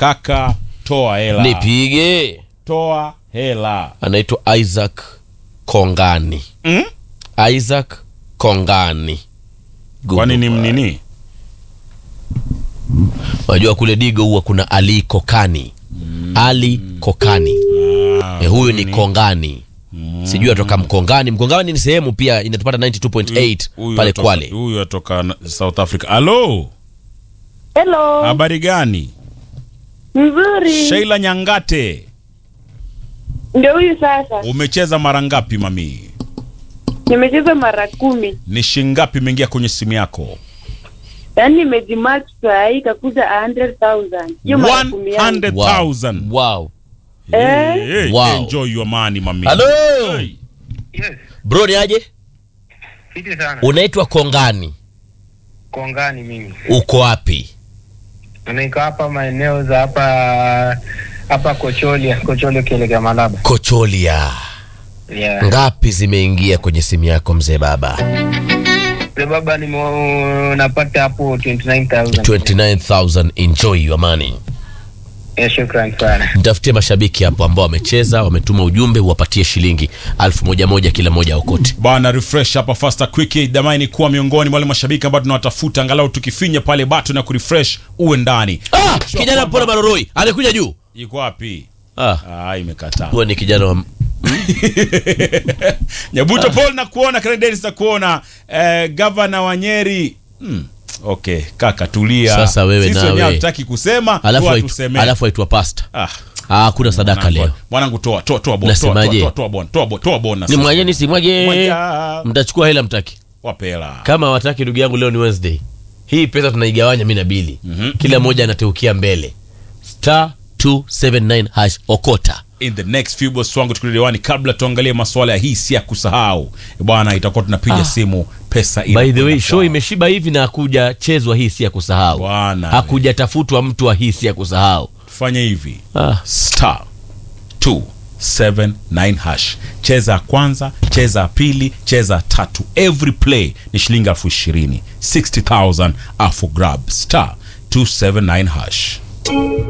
kaka toa hela nipige toa hela anaitwa isaac kongani mm? isaac kongani kwani ni mnini unajua kule digo huwa kuna ali kokani ali kokani Ah, e, huyu ni kongani sijui atoka mkongani mkongani ni sehemu pia inatupata 92.8 huyu pale atoka- kwale huyu atoka na- south africa halo Hello. habari gani Mzuri. sheila nyangate Ndio huyu sasa. umecheza mara ngapi mami Nimecheza mara kumi. ni shingapi imeingia kwenye simu yako Yaani nimejimatch saa hii ikakuja 100,000. Hiyo mara kumi yangu. 100000 wow. Eh? Hey, Wow. enjoy your money mami halo Hey. Yes, bro ni aje fiti sana. unaitwa kongani Kongani mimi. uko wapi Niko hapa maeneo za hapa hapa Kocholia, Kocholia ukielekea Malaba. kocholia Yeah. ngapi zimeingia kwenye simu yako mzee baba Sasa baba nime napata hapo 29000. 29000 enjoy your money Yeah, shukrani sana. mtafutie mashabiki hapo ambao wamecheza wametuma ujumbe uwapatie shilingi alfu moja moja kila moja okote bana refresh hapa faster quick damani kuwa miongoni mwa wale mashabiki ambao tunawatafuta angalau tukifinya pale button na kurefresh uwe ndani ah, kijana mpona maroroi amekuja juu iko wapi ah, ah imekataa huo ni kijana wa nyabuto paul na kuona Dennis na kuona eh, gavana wa nyeri hmm. okay kaka tulia Sasa wewe sisi nawe. wenyewe hatutaki kusema alafu huwa aitu- tusemee. alafu aitwa pasta ah ah, hakuna sadaka mwanangu, leo mwanangu toa toa toa bon toa Nasemaje? toa toa bon toa bon toa bon ni mwaje ni simwaje Mwaja. mtachukua hela mtaki wapela kama wataki ndugu yangu leo ni wednesday hii pesa tunaigawanya mi na bili Mhm. kila mmoja anateukia mbele star 279 hash okota in the next few boss wangu tukirudi kabla tuangalie masuala ya hii si ya kusahau bwana itakuwa tunapiga Ah. simu pesa by the way inakwenda show kwao. imeshiba hivi na hakuja chezwa hii si ya kusahau Bwana. hakuja tafutwa mtu wa hii si ya kusahau fanya hivi ah. star 279 hash cheza ya kwanza cheza ya pili cheza ya tatu every play ni shilingi elfu ishirini 60000 afu grab star 279 hash